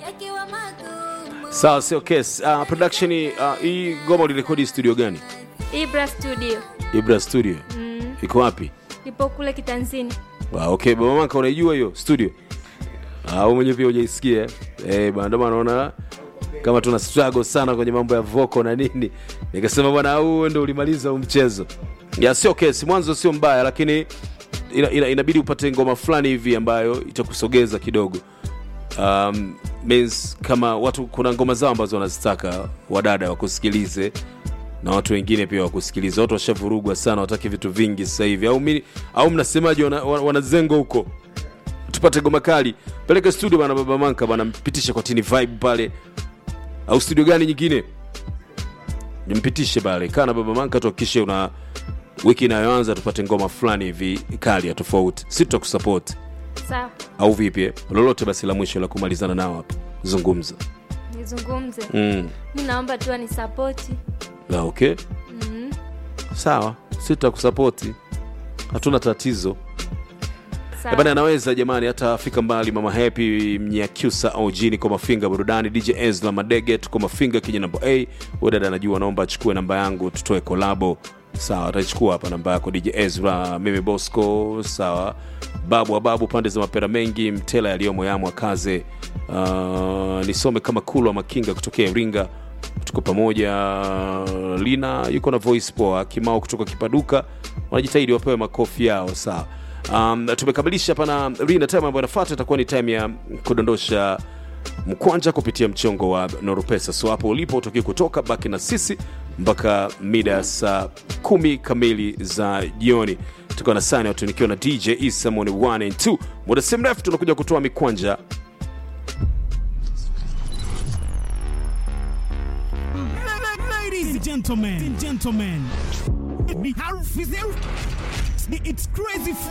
Sawa, sio case. Uh, production uh, hii goma ulirekodi studio gani? Ibra Studio. Ibra Studio. Mm. Iko wapi? Ipo kule Kitanzini. Ah, okay, baba Manka unaijua hiyo studio? Ah, wewe mwenyewe pia hujaisikia. eh? Eh, bwana ndio maana naona kama tuna struggle sana kwenye mambo ya vocal na nini. Nikasema bwana huu ndio ulimaliza huu mchezo. Ya sio case, mwanzo sio mbaya lakini ina, ina, inabidi upate ngoma fulani hivi ambayo itakusogeza kidogo. Um, means kama watu kuna ngoma zao ambazo wanazitaka wadada wakusikilize na watu wengine pia wakusikiliza. Watu washavurugwa sana, wataki vitu vingi sasa hivi, au mi, au mnasemaje? Wana, wana, wanazengo huko, tupate goma kali, peleke studio bana, baba Manka bana, mpitishe kwa tini vibe pale, au studio gani nyingine, mpitishe pale, kaa na baba Manka, tuhakikishe una wiki inayoanza tupate ngoma fulani hivi kali ya tofauti, si tutakusupport Sawa. au vipi? eh? Lolote basi la mwisho la kumalizana nao hapa, zungumza. Nizungumze. Mm. Mi naomba tu anisapoti. Na okay, Mm. sawa, si tutakusapoti, hatuna tatizo. Sawa. bana anaweza jamani hata afika mbali mama happy mnyakyusa au jini kwa mafinga burudani dj ezla madege tuko mafinga kija namba a huyo dada anajua naomba achukue namba yangu tutoe kolabo sawa atachukua hapa namba yako dj ezra mimi bosco sawa babu wa babu pande za mapera mengi mtela yaliyomo yamwa kaze uh, nisome kama kulwa makinga kutokea iringa tuko pamoja lina yuko na voice poa kimao kutoka kipaduka wanajitahidi wapewe makofi yao sawa um, tumekamilisha pana rina time ambayo inafuata itakuwa ni time ya kudondosha mkwanja kupitia mchongo wa noropesa so hapo ulipo utoki kutoka baki na sisi mpaka mida ya saa kumi kamili za jioni tukiwa na sani watu nikiwa na dj isamoni 1 and 2 muda si mrefu tunakuja kutoa mikwanja Ladies and gentlemen, gentlemen, ni harufu zeru. Ni- It's crazy